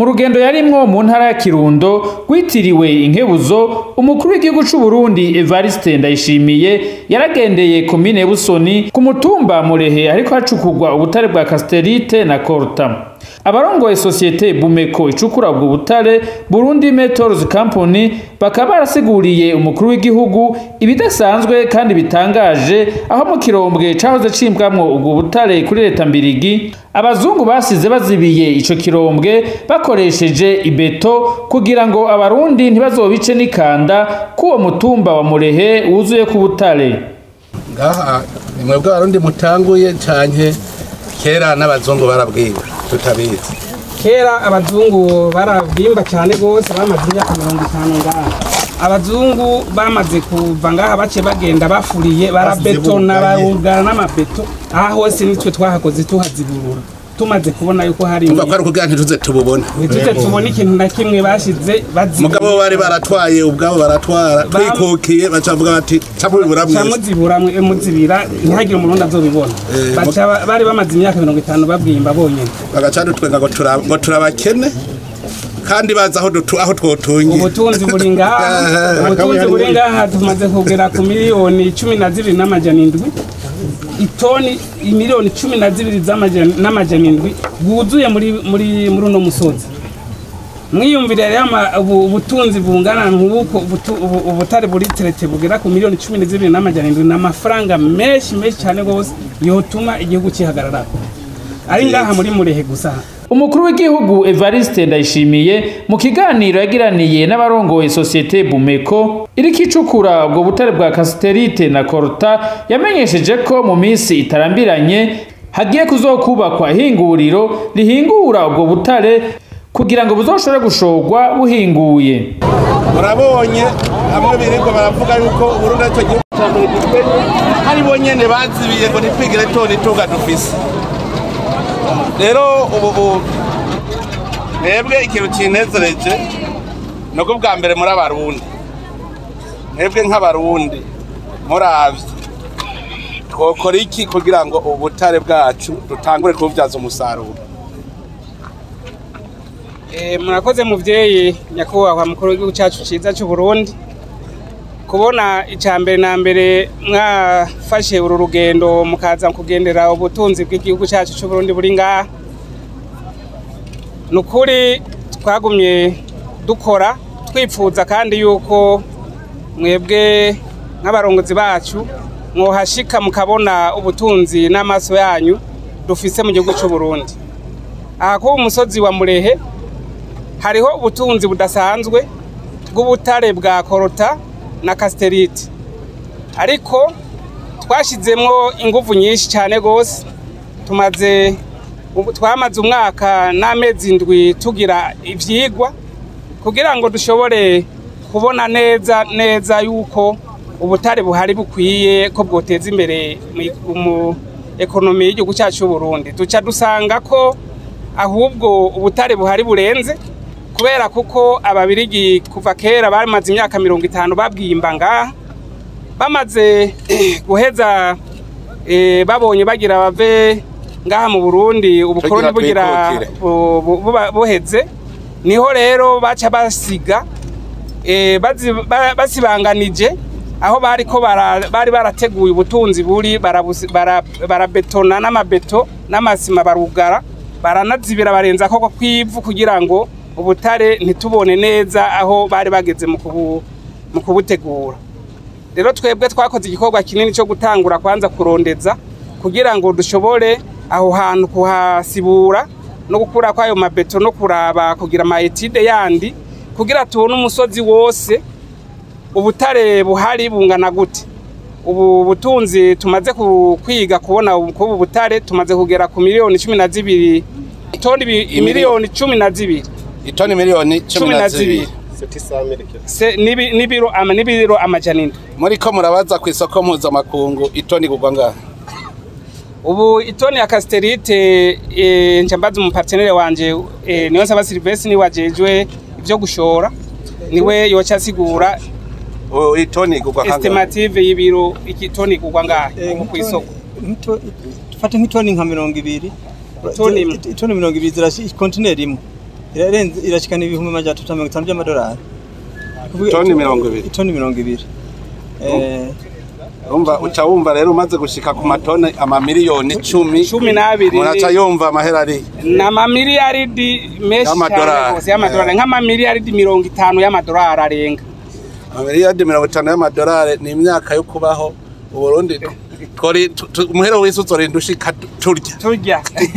mu rugendo yarimwo mu ntara ya kirundo rwitiriwe inkebuzo umukuru w'igihugu c'u Burundi Evariste Ndayishimiye yaragendeye komine Busoni ku mutumba Murehe ariko hacukurwa ubutare bwa Casterite na Coltan abarongoye sosiyete Bumeko icukura ubwo butare Burundi Metals Company bakaba barasiguriye umukuru w'igihugu ibidasanzwe kandi bitangaje aho mu kirombwe cahoze cimbwamwo ubwo butare kuri leta mbirigi abazungu basize bazibiye ico kirombwe bakoresheje ibeto kugira ngo abarundi ntibazobice n'ikanda k'uwo mutumba wa Murehe wuzuye ku butare ngaha ni mwebwe abarundi mutanguye canke kera n'abazungu barabwiwe tutabizi kera abazungu barabwimba cyane rwose bamaze imyaka mirongo itanu ngaha abazungu bamaze kuva ngaha bace bagenda bafuriye barabetona barugara n'amabeto aha hose nitwe twahakoze tuhaziburura tumaze kubona yuko hari umva ko ari ukugira ntituze tububona ntituze tubona ikintu na kimwe bashize bazibura mugabo bo bari baratwaye ubwabo baratwara Bam- twikukiye bacavuga bati camubibura mwese camuzibura mwe- muzibira ntihagire umurundi azobibona Eh, baca ba- bari bamaze imyaka mirongo itanu babwimba bonyene bagaca dutwenga ngo tura- ngo turabakene kandi bazi aho dutu- aho twotungiye ubutunzi buri ngaha ubutunzi buri ngaha tumaze kugera ku miliyoni cumi na zibiri n'amajana indwi itoni miliyoni cumi na zibiri z'amajana- n'amajana indwi bwuzuye muri muri muri uno musozi mwiyumvire rero ama- ubu- ubutunzi bungana nk'uko ubutu- ubu- ubutare buri terete bugera ku miliyoni cumi na zibiri n'amajana indwi ni amafaranga menshi menshi cyane rwose yotuma igihugu kihagararako ari ngaha muri murehe gusa umukuru w'igihugu Evariste Ndayishimiye mu kiganiro yagiraniye n'abarongoye sosiyete Bumeko iriko icukura ubwo butare bwa Casterite na Coltan yamenyesheje ko mu minsi itarambiranye hagiye kuzokubakwa ihinguriro rihingura ubwo butare kugira ngo buzoshobore gushorwa buhinguye murabonye hamwe birirwa baravuga yuko uburundi aricyo gihugu cya mbere gikenye hari bo nyene bazibiye ngo nitwigire toni tunga dufise rero ubu ubu mwebwe ikintu kinezereje nuko bwa mbere muri abarundi mwebwe nk'abarundi muravye twokora iki kugira ngo ubutare bwacu dutangure kububyaza umusaruro Eh, murakoze muvyeyi nyakubahwa mukuru w'igihugu cacu ciza c'u Burundi kubona ica mbere na mbere mwafashe uru rugendo mukaza kugendera ubutunzi bw'igihugu cacu c'u Burundi buri ngaha ni ukuri twagumye dukora twipfuza kandi yuko mwebwe nk'abarongozi bacu mwohashika mukabona ubutunzi n'amaso yanyu dufise mu gihugu c'u Burundi aha kuba umusozi wa Murehe hariho ubutunzi budasanzwe bw'ubutare bwa korota na kasiterite ariko twashyizemo ingufu nyinshi cyane rwose tumaze ubu- twamaze umwaka n'amezi indwi tugira ibyigwa kugira ngo dushobore kubona neza neza yuko ubutare buhari bukwiye ko bwoteza imbere mu- mu ekonomi y'igihugu cyacu cy'u Burundi duca dusanga ko ahubwo ubutare buhari burenze kubera kuko ababirigi kuva kera bamaze imyaka mirongo itanu babwimba ngaha bamaze guheza eh, babonye bagira bave ngaha mu Burundi ubukoroni Tugira bugira twikukire. bu- bu- buba- buheze niho rero baca basiga eh, bazi- ba- basibanganije aho bari ko bara- bari barateguye ubutunzi buri barabusi- bara- barabetona n'amabeto n'amasima barugara baranazibira barenza koko kw'ivu kugira ngo ubutare ntitubone neza aho bari bageze mu kubu- mu kubutegura rero twebwe twakoze igikorwa kinini cyo gutangura kwanza kurondeza kugira ngo dushobore aho hantu kuhasibura no gukura kwayo mabeto no kuraba kugira ama etide yandi kugira tubone umusozi wose ubutare buhari bungana gute ubu butunzi tumaze ku- kwiga kubona ubu- kubu butare tumaze kugera ku miliyoni cumi na zibiri toni bi- miliyoni cumi na zibiri itoni miliyoni cumi na zibiri Se- n'ibi- n'ibiro ama- n'ibiro amajana indwi muri ko murabaza ku isoko mpuzamakungu itoni igurwa ngaha ubu itoni ya kasiterite eh, nca mbaza umupartenere wanje eh, niyo nsaba silvesi niwe ajejwe ivyo gushora niwe yoca asigura Oh, itoni igurwa kangahe estimative y'ibiro ikitoni kugwa ngahe nko kw'isoko dufate nk'itoni nka mirongo ibiri Itoni imwe. itoni mirongo ibiri zirashi kontineri imwe irarenze irashikana ibihumbi amajana atatu na mirongo itanu by'amadolari Kuvuga Toni ito- mirongo ibiri. itoni mirongo ibiri Eh, Urumva uca wumva rero umaze gushika ku matone amamiliyoni icumi cumi n'abiri muraca yumva amahera ari ni amamiliyaridi menshi Y'amadolari. cyane rwose y'amadolari nk'amamiliyaridi mirongo itanu y'amadolari arenga amamiliyoni mirongo itanu y'amadolari ni imyaka yo kubaho uburundi twori tu- tu- umuhero w'isi uzorinda ushika tu- turya turya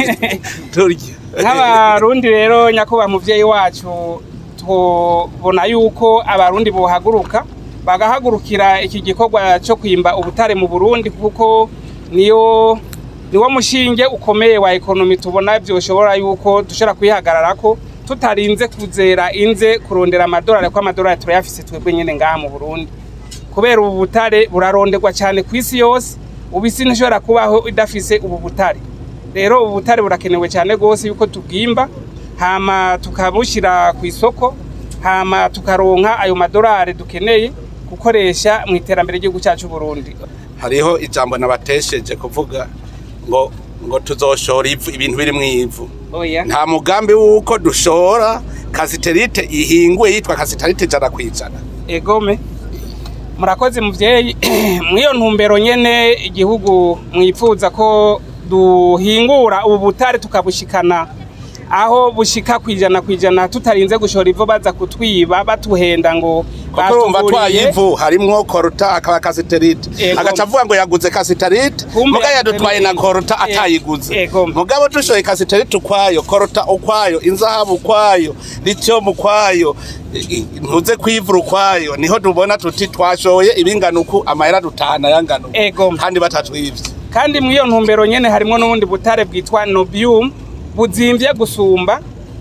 turya nk'abarundi rero nyakubahwa muvyeyi wacu tubona yuko abarundi bohaguruka bagahagurukira iki gikorwa cyo kwimba ubutare mu burundi kuko niyo niwo mushinge ukomeye wa ekonomi tubona vyoshobora yuko dushobora kwihagararako tutarinze kuzera inze kurondera amadolari ko amadolari turayafise twebwe nyene ngaha mu burundi kubera ubu butare buraronderwa cyane ku isi yose ubu isi ntishobora kubaho idafise ubu butare rero ubu butare burakenewe cyane rwose yuko tubwimba hama tukabushyira ku isoko hama tukaronka ayo madolari dukeneye gukoresha mu iterambere ry'igihugu cyacu Burundi hariho ijambo nabatesheje kuvuga ngo ngo tuzoshora ivu ibintu biri mu ivu oya nta mugambi w'uko dushora kasiterite ihinguye yitwa kasiterite ijana ku ijana egome murakoze muvyeyi mw'iyo ntumbero nyene igihugu mwipfuza ko duhingura ubu butare tukabushikana aho bushika kwijana kwijana tutarinze gushora ivu baza kutwiba batuhenda ngo kuko urumva batuguriye. twayivu harimwo koruta akaba kasiterite Ego. agaca avuga ngo yaguze kasiterite Kumbe muga yadutwaye na koruta Ego. atayiguze Ego. mugabo dushoye kasiterite ukwayo koruta ukwayo inzahabu ukwayo lithium ukwayo i- i- ntuze kwivura ukwayo niho tubona tuti twashoye ibingana uku amahera dutahana yangana uku Ego. kandi batatwivye kandi mw'iyo ntumbero nyene harimwo n'ubundi butare bwitwa nobium buzimvye gusumba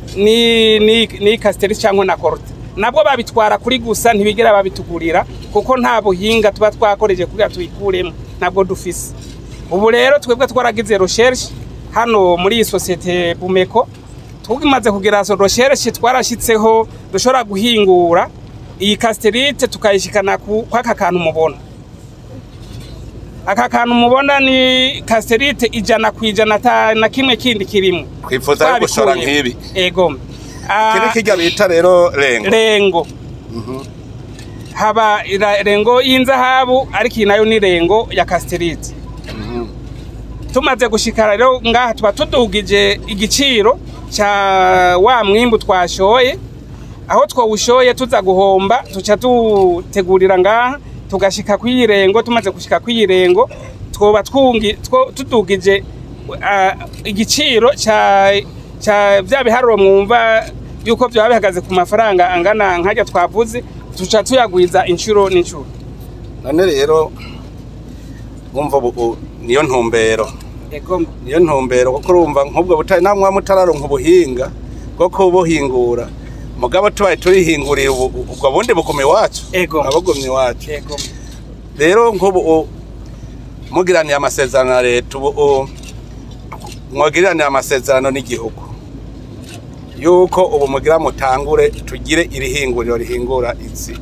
ni ni ni kasiteri cyangwa na korute nabwo babitwara kuri gusa ntibigera babitugurira kuko nta buhinga tuba twakoreje kugira tuyikuremo ntabwo dufise ubu rero twebwe twaragize recherche hano muri iyi sosiyete bumeko tumaze kugira recherche twarashitseho dushobora guhingura iyi kasiterite tukayishikana ku kwaka kantu mubona aka kantu mubona ni kasiterite ijana ku ijana ata na kimwe kindi kirimo twifuza yo gushora Twabikuye. nk'ibi ego Ah, kiri kirya bita rero rengo rengo haba ira- rengo y'inzahabu ariko iyi nayo ni rengo ya kasiterite tumaze gushikara rero ngaha tuba tudugije igiciro cya wa mwimbu twashoye aho twawushoye tuza guhomba tuca tutegurira ngaha tugashika kw'iyi rengo tumaze gushika kw'iyi rengo twoba twungi- two- tudugije ah, igiciro cya cya bya biharuro mwumva yuko byaba bihagaze ku mafaranga angana nkajya twavuze tuca tuyagwiza inshuro n'inshuro none rero wumva ubu niyo ntumbero ego niyo ntumbero kuko urumva nk'ubwo butari namwe mutararonka ubuhinga bwo kubuhingura mugabo tubaye turihingurira ubu ubwo bundi buguma iwacu Ego. abagumye iwacu ego rero nk'ubu u- mugiraniye amasezerano na leta ubu u- mwagiraniye amasezerano n'igihugu yuko ubu mugira mutangure tugire irihinguriro rihingura izi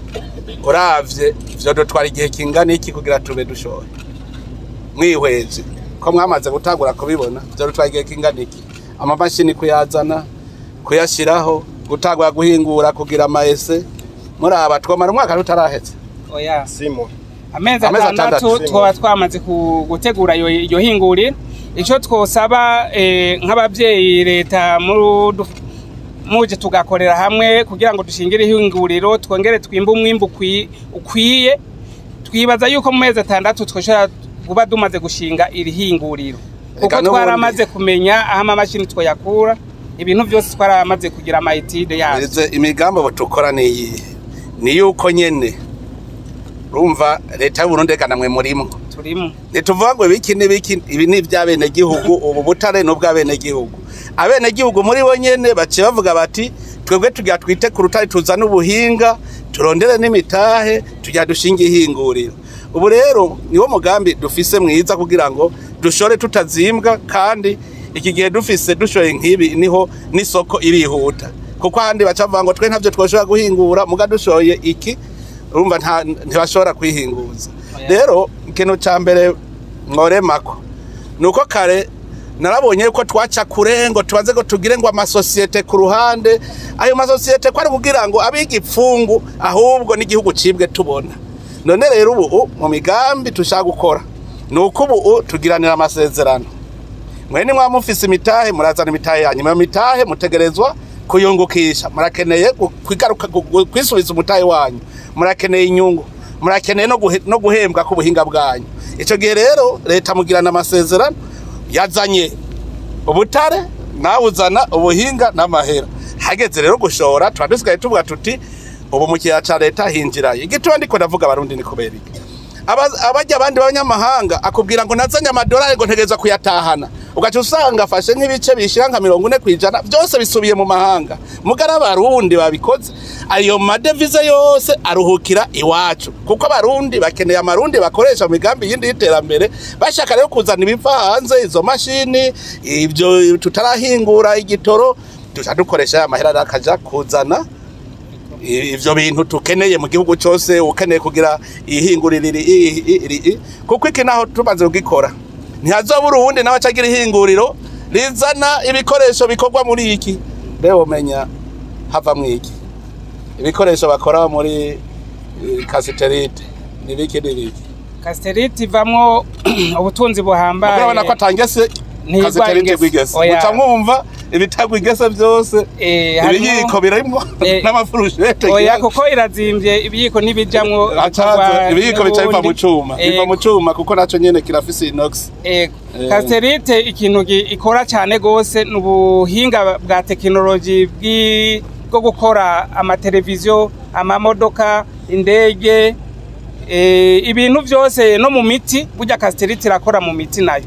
uravye vyo dutwara igihe kingana iki kugira tube dushoye mwihweje ko mwamaze gutangura kubibona vyo dutwara igihe kingana iki amamashini kuyazana kuyashiraho gutangura guhingura kugira amaese muraba twomara umwaka tutaraheze oya simo amezi Amezi atandatu atandatu. twaba twamaze ku- gutegura iyo iyo hinguriro icyo twosaba eh, nk'ababyeyi leta mudu- muje tugakorera hamwe kugira ngo dushingire ihinguriro twongere twimbe umwimbu ukwi- ukwiye twibaza yuko mu mezi atandatu twashobora kuba dumaze gushinga iri hinguriro kuko Eka n'ubundi- twaramaze kumenya aho amamashini twoyakura ibintu byose twaramaze kugira amayitide yazo Irize imigambi ubu tukora ni iyihe ni yuko nyene urumva leta y'uburundi eka namwe murimo turimo ntituvuga ngo ibiki n'ibiki ibi ni iby'abenegihugu ubu butare ni ubw'abenegihugu abenegihugu muri bo nyene baciye bavuga bati twebwe tugira twite ku rutare tuzane ubuhinga turondere n'imitahe tugira dushinge ihinguriro ubu rero niwo mugambi dufise mwiza kugira ngo dushore tutazimbwa kandi iki gihe dufise dushoye nk'ibi niho n'isoko irihuta kuko ahandi baca bavuga ngo twe ntavyo twoshobora guhingura muga dushoye iki urumva nta- ntibashobora kwihinguza rero ikintu cya mbere mworemako ni uko kare narabonye yuko twaca kure ngo tubaze ngo tugire ngo amasosiyete ku ruhande ayo masosiyete ko ari kugira ngo abiga ipfungu ahubwo n'igihugu cibwe tubona none rero ubu mu migambi tushaka gukora ni uko ubu tugiranira amasezerano mwene mwa mufise imitahe murazana imitahe yanyu mu mitahe mutegerezwa kuyungukisha murakeneye gu- kwigaruka gu- gu- kwisubiza umutahe wanyu murakeneye inyungu murakeneye no guhe- no guhembwa ku buhinga bwanyu ico gihe rero leta mugirana amasezerano yazanye ubutare nawe uzana ubuhinga n'amahera hageze rero gushora tuba dusigaye tuvuga tuti ubu mu kiyaya ca leta hinjirayo igituma ndiko ndavuga abarundi ni kubera iki Aba- abajya abandi b'abanyamahanga akubwira ngo nazanye amadolari ngo ntegereza kuyatahana ugaca usanga afashe nk'ibice bishira nka mirongo ine ku ijana byose bisubiye mu mahanga mugari abarundi babikoze ayo madevize yose aruhukira iwacu kuko abarundi bakeneye amarundi bakoresha mu migambi yindi y'iterambere bashaka rero kuzana ibiva hanze izo mashini ibyo tutarahingura igitoro tuca dukoresha ya mahera rero akaja kuzana i- ivyo bintu tukeneye mu gihugu cyose ukeneye kugira ihinguriro iri i- i- iri i- kuko iki naho tumaze kugikora ntihazobura uwundi nawe acagira ihinguriro rizana ibikoresho bikorwa muri iki mbe womenya hava mwiki ibikoresho bakora muri eh, kasiterite nibiki nibiki kasiterite ivamwo ubutunzi buhambaye urabona ko atangese Ntigwa kasiterite ingese. gwigese Oya. muca mwumva ibitagwa igese byose Eh, harimo- ibiyiko birimwo Eh, n'amafurushete oya ngira- kuko irazimvye ibiyiko ntibijamwo Acaza ibiyiko bica biva mu n'ubundi. cuma biva mu Ego, cuma kuko naco nyene kirafise inox ego. Eh. kasiterite ikintu gi- ikora cyane gose ni ubuhinga bwa tekinoloji bwi- bwo gukora amateleviziyo amamodoka indege eh, ibintu byose no mu miti burya kasiterite irakora mu miti nayo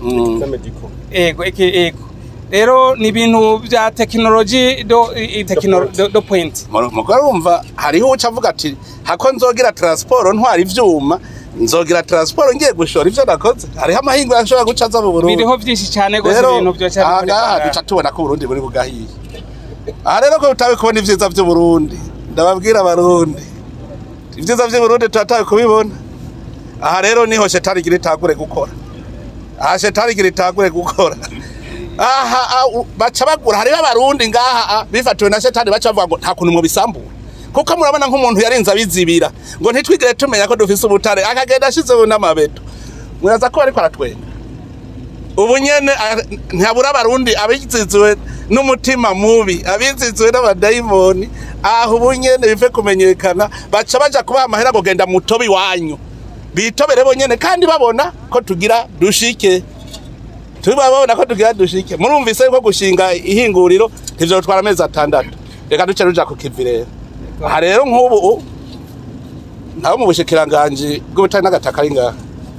ego eke ego rero ni ibintu bya tekinoloji do, i- tekino- do, do point mugore wumva hariho uca avuga ati hako nzogira transport ntwara ivyuma nzogira transport ngiye gushora ivyo nakoze hariho amahingo ashobora guca aza mu Burundi biriho byinshi cyane gose rero ibintu byo aha ngaha duca tubona ko Burundi buri bugahiye aha rero ko tutabe kubona ivyiza vy'uburundi ndababwira abarundi ivyiza vy'uburundi turatawe kubibona aha rero niho shetani igira itangure gukora aha shetani igira itangure gukora aha ah, u- baca bagura hariho abarundi ngaha ah, bifatiwe na shetani baca bavuga ngo nta kuntu mwobisambura kuko murabona nk'umuntu yarinze abizibira ngo ntitwigire tumenya ko dufise ubutare akagenda ashizeho n'amabeto muraza ko ariko aratwenga ubu nyene ah, ntihabura abarundi abiziziwe n'umutima mubi abiziziwe n'abadayimoni aho ubu nyene bive kumenyekana baca baja kubaha amahera ngo genda mutobe iwanyu bitobere bonyene kandi babona ko tugira dushike tuba babona ko tugira dushike murumvise ko gushinga ihinguriro ntivyotwara amezi atandatu reka duce ruja ku kivi rero aha rero nk'ubu ntawe mu bushikiranganji bw'ubutari n'agataka ari ngaha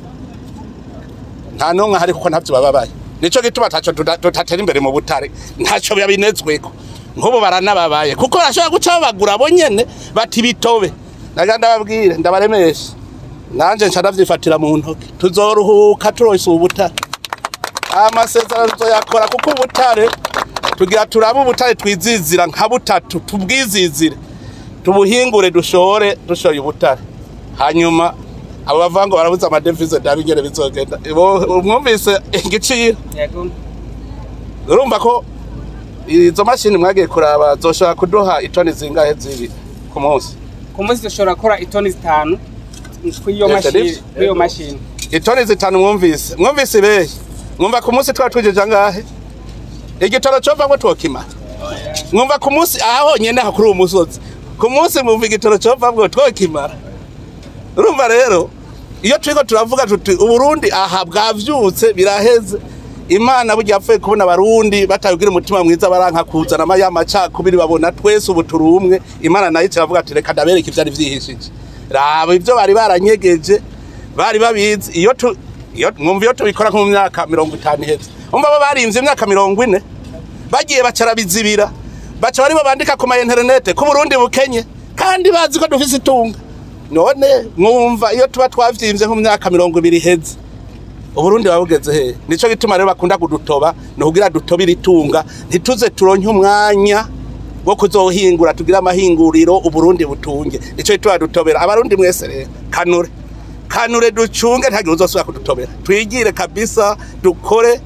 nta n'umwe ahari kuko ntavyo bababaye nico gituma taco tuda- tutatera imbere mu butare ntaco babinezweko nk'ubu baranababaye kuko barashobora guca babagura bo nyene bati bitobe naga ndababwire ndabaremeshe nanje nca ndavyifatira mu ntoke tuzoruhuka turose ubu butare amasezerano tuzoyakora kuko ubutare tugira turabe ubutare twizizira nka butatu tubwizizire tubuhingure dushore dushoye ubutare hanyuma abo bavuga ngo barabuze amadevize ndabigere bizogenda Bo- mwumvise igiciro yego urumva ko izo mashini mwagiye kuraba zoshobora kuduha itoni zingahe zibi ku munsi ku munsi dushobora gukora itoni zitanu kw'iyo Yes, mashini Denise. kw'iyo mashini itoni zitanu mwumvise mwumvise ibehe mwumva ku munsi twaba twijeje angahe igitoro cova ngo twokimara mwumva ku munsi aha honyene aha kuri uwo musozi ku munsi mwumva igitoro cova ngo twokimara urumva rero iyo turiko turavuga tuti uburundi aha bwavyutse biraheze imana burya yapfuye kubona abarundi batayugira umutima mwiza baranka kuzana amaya macakubiri babona twese ubu turi umwe imana nayo iravuga ati reka ndabereka ivyari vyihishije raba ivyo bari baranyegeje bari babizi iyo tu iyo mwumva iyo tubikora nko mu myaka mirongo itanu iheze umva bo barimvye imyaka mirongo ine bagiye bacara bizibira baca bari bandika ku ma interinete ko Burundi bukenye kandi bazi ko dufise itunga none mwumva iyo tuba twavyimvye nko mu myaka mirongo ibiri iheze uburundi babugeze he nico gituma rero bakunda kudutoba ni kugira dutobire itunga ntituze turonke umwanya wo kuzohingura tugire amahinguriro uburundi butunge nico gituma dutobera abarundi mwese rero kanure kanure ducunge ntagire uzosubira kudutobera twigire kabisa dukore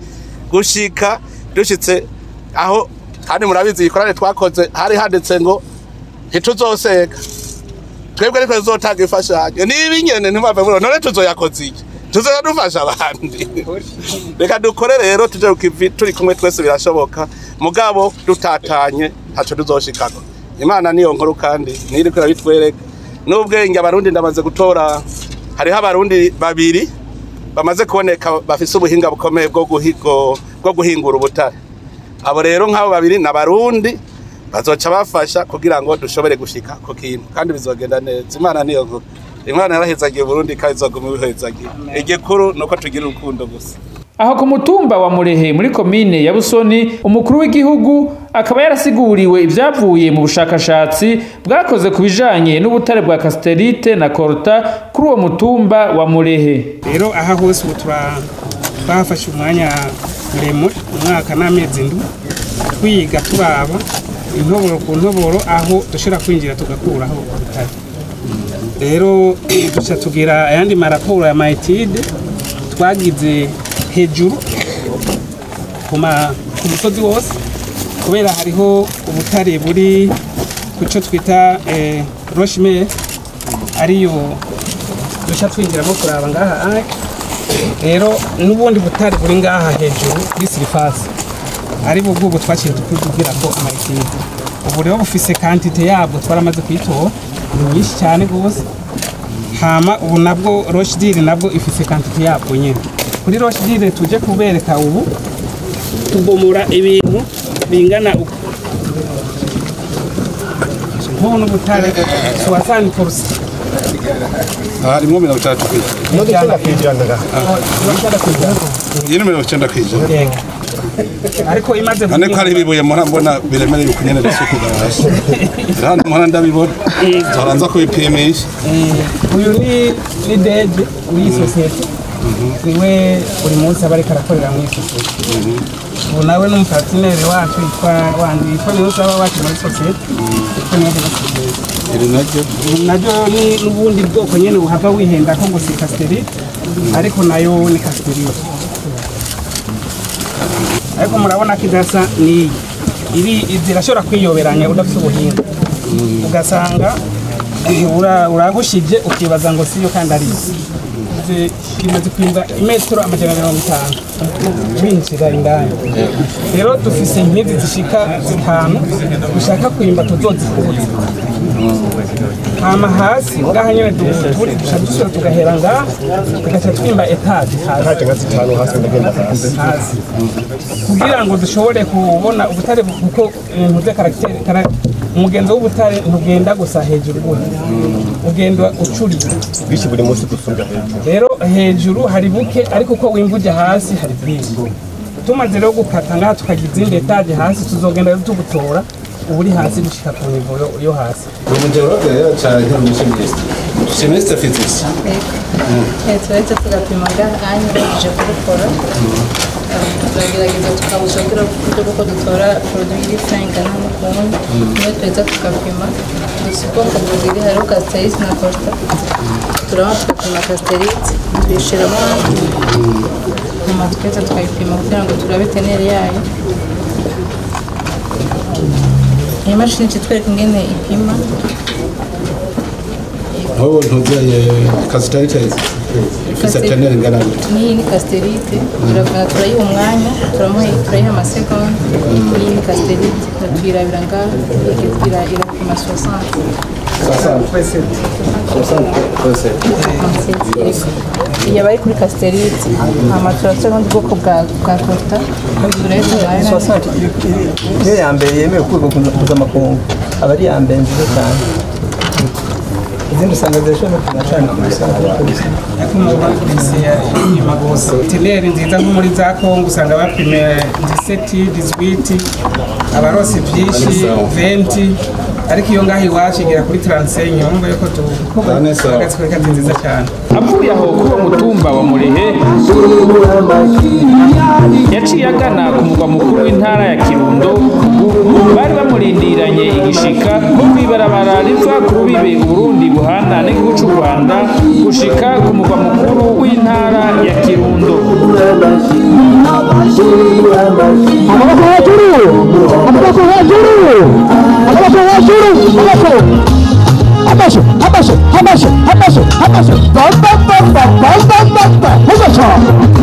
gushika dushitse aho kandi murabizi ikorane twakoze hari handitse ngo ntituzosega twebwe ariko tuzotanga imfashanyo niba inyene ntimwave muri none tuzoyakoze iki tuzoya dufasha abandi reka dukore rero tuje kukivi turi kumwe twese birashoboka mugabo dutatanye ntaco tuzoshikako imana niyo nkuru kandi niriko irabitwereka n'ubwenge abarundi ndamaze gutora hariho abarundi babiri bamaze kuboneka bafise ubuhinga bukomeye bwo guhigo bwo guhingura ubutare abo rero nk'abo babiri ni abarundi bazoca bafasha kugira ngo dushobore gushika ku kintu kandi bizogenda neza imana niyo nkuru imana yarahezagiye uburundi kandi izoguma ibihezagiye igikuru ni uko tugira urukundo gusa aho ku mutumba wa murehe muri komine ya busoni umukuru w'igihugu akaba yarasiguriwe ibyavuye mu bushakashatsi bwakoze ku bijanye n'ubutare bwa kasiterite na korota kuri uwo mutumba wa murehe rero aha hose ubu tura- twahafashe umwanya muremure umwaka n'amezi ndwi twiga turaba intoboro ku ntoboro aho dushobora kwinjira tugakuraho ubutare rero duca tugira ayandi maraporo ya mayitide twagize hejuru ku ma- ku musozi wose kubera hariho ubutare buri ku cyo twita roshimere ariyo duca twinjiramo kuraba ngaha ake rero n'ubundi butare buri ngaha hejuru kuri sirifasi ari bwo bw'ubu twaciye tukubwira ko amayitide ubu rero bufise kantite yabwo twaramaze kuyitora ni nyinshi cyane rwose hama ubu nabwo roshdire nabwo ifise kantite yabwo nyine kuri roshdire tuje kubereka ubu tubomora ibintu bingana uku nk'ubu n'ubutare suwasani porusi harimwo mirongo itandatu kw'ijana iyi ni mirongo icyenda kw'ijana ariko imaze ane ko hari ibibuye mpora mbona biremereye ukunyene risukuga hasi hano mpora ndabibona zoranza kubipimisha uyu ni ni deje w'iyi sosiyete niwe buri munsi aba ariko arakorera muri iyi sosiyete ubu nawe n'umupatineri wacu yitwa wandi yitwa niwe usaba wacu muri sosiyete yitwa niwe muri sosiyete iri naryo ubu naryo ni n'ubundi bwoko nyine buhava wihenda ko ngo si kasiterite ariko nayo ni kasiterite ariko murabona ko idasa n'iyi iri zirashobora kwiyoberanya udafite ubuhinga ugasanga ura- uragushije ukibaza ngo siyo kandi ari isi Izi imaze kwimba imetero amajana mirongo itanu winjira indani rero dufise inkingi zishika zitanu dushaka kwimba tuzozikuza hama hasi ngaha nyene du- turi duca dusubira tugahera ngaha tugaca twimba etaje hasi hasi kugira ngo dushobore kubona ubutare bu- kuko ibintu by'akaragiteri kara- umugenzo w'ubutare ntugenda gusa hejuru gutya ugenda ucurira bwinshi buri munsi gusumba hejuru rero hejuru hari buke ariko uko wimva ujya hasi hari bwinshi tumaze rero gukata ngaha tukagira izindi etaje hasi tuzogenda rero tugutora uburi hasi gushika ku nivo yo- yo hasi umugeologe rero cyane nk'umushimiste shimiste physics turahita tugapima ngahanya baje kubikora turagerageza tukabusha kugira uburyo bw'uko dutora produit iri ingana n'ukuntu niyo tuhita tugapima gusa ubwoko bubiri hariho casterite na costa turaba tugapima casterite tuyishyiramo nyuma tugahita tukayipima kugira ngo turabe teneri yayo iyi mashini kitwereka ingene ipima nk'ubu ntuzeye kasitarite ifise teneri ingana gute n'iyi ni kasiterite turavuna turayiha umwanya turamuha turayiha amasegonda iyi ni kasiterite tuyirabira ngaha ira irapima sosante iyi aba ari kuri kasiterite hama turashyiraho ubundi bwoko bwa bwa kosta turahita umwanya niyo ya mbere yemewe kurwa mpuzamakungu aba ari iya mbere nziza cyane izindi usanga zirashobora kunacana ku isanga ariko bisa ariko mu bafise inyuma gusa teneri nziza nko muri za kongo usanga bapime 17 18 abarose byinshi 20 ariko iyo ngaho iwacu igera kuri 35 urumva yuko Cyane sawa. tuhagaze kuri kati nziza cyane avuye aho kuri uwo mutumba wa murehe yaciye agana ku mugwa mukuru w'intara ya kirundo ubu bari bamurindiranye igishika nko kw'ibarabara riva ku rubibe uburundi buhana n'igihugu cy'u rwanda gushika ku mugwa mukuru w'intara ya kirundo amaboko hejuru amaboko hejuru amaboko hejuru amaboko amashyi amashyi amashyi amashyi amashyi bamba bamba bamba bamba mugaca